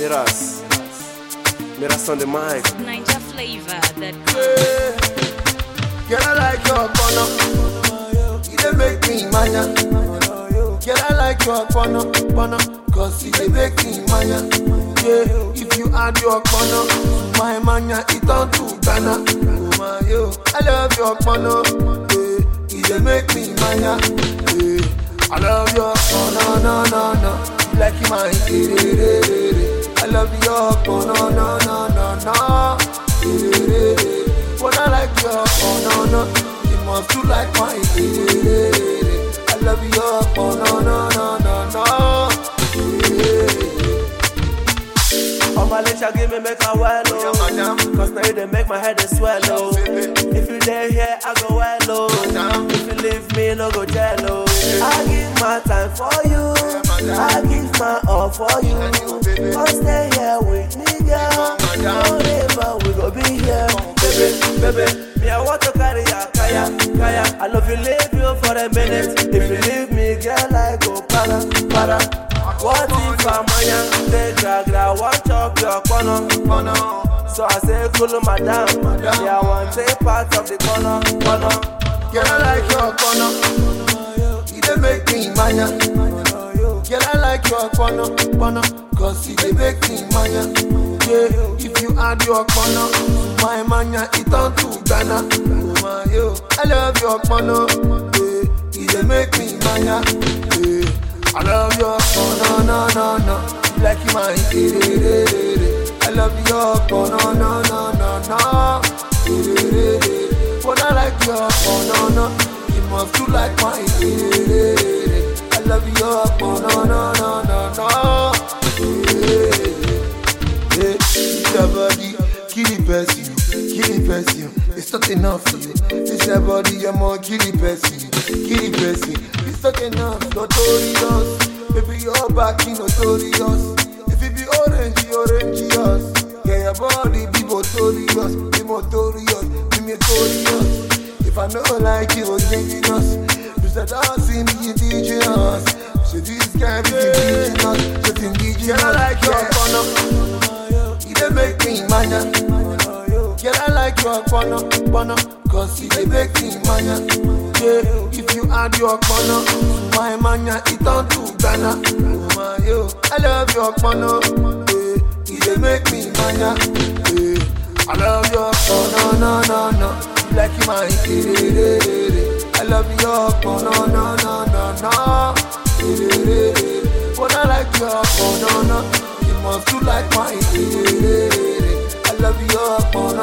Miras. Miras on the mic. Ninja flavor that Girl, I like your corner. You dey make me mania. Girl, I like your corner, corner. Cause you dey make me mania. Yeah, if you add your corner to my mania, it turn to Ghana. Oh my yo, I love your corner. Yeah, you dey make me mania. Yeah, I love your corner, no, no, no. You like my I love your corner, no, no, no, no. When I like your oh no no, you must do like my I love your oh no no no no no. On my lips, give me make a well, Yeah, oh. madam. Cause now you dey make my head a swallow. Baby. If you there here, I go well, oh. Madam. If you leave me, no go jello. I give my time for you. madam. I give my all for you. And you, baby. Come stay here with me, girl. madam. Forever we go be here. Baby, baby, me I want to carry ya, kaya, kaya. I love you, leave you for a minute. If you leave me, girl, I go para, para. What if I'm a young, they drag, I want chop your corner. Corner, So I say, cool, madam. Madam. Yeah, I want take part of the corner, corner. girl I like your corner. You dey make me mania. Girl I like your corner, corner. Cause you dey make me mania. Yeah, if you add your corner to my mania, it turn to Ghana. Oh my yo, I love your corner. Yeah, you dey make me mania. Yeah, I love your corner, no, no, no. You like my I love your corner, no, no, no, no. When I like your corner, no, you must do like my I love your corner, no, no, no, no. Yeah, it's your body, kill the person, kill the person. It's not enough for you. It's your body, you're more kill the person, kill the person. It's not enough, notorious. Baby, your back is notorious. If it be orange, orange, yes. Yeah, your body be notorious, be notorious, be notorious. If I know like you, was dangerous. You said, I see me indigenous. So this guy be indigenous, just indigenous. Yeah, I like your corner. You dey make me mania. Girl, I like your corner, corner. Cause you dey make me mania. Yeah, if you add your corner to my mania, it turn to Ghana. Oh my yo, I love your corner. Yeah, you dey make me mania. Yeah, I love your corner, no, no, no. You like my I love your corner, no, no, no, no. When I like your corner, no, you must do like my I love your corner,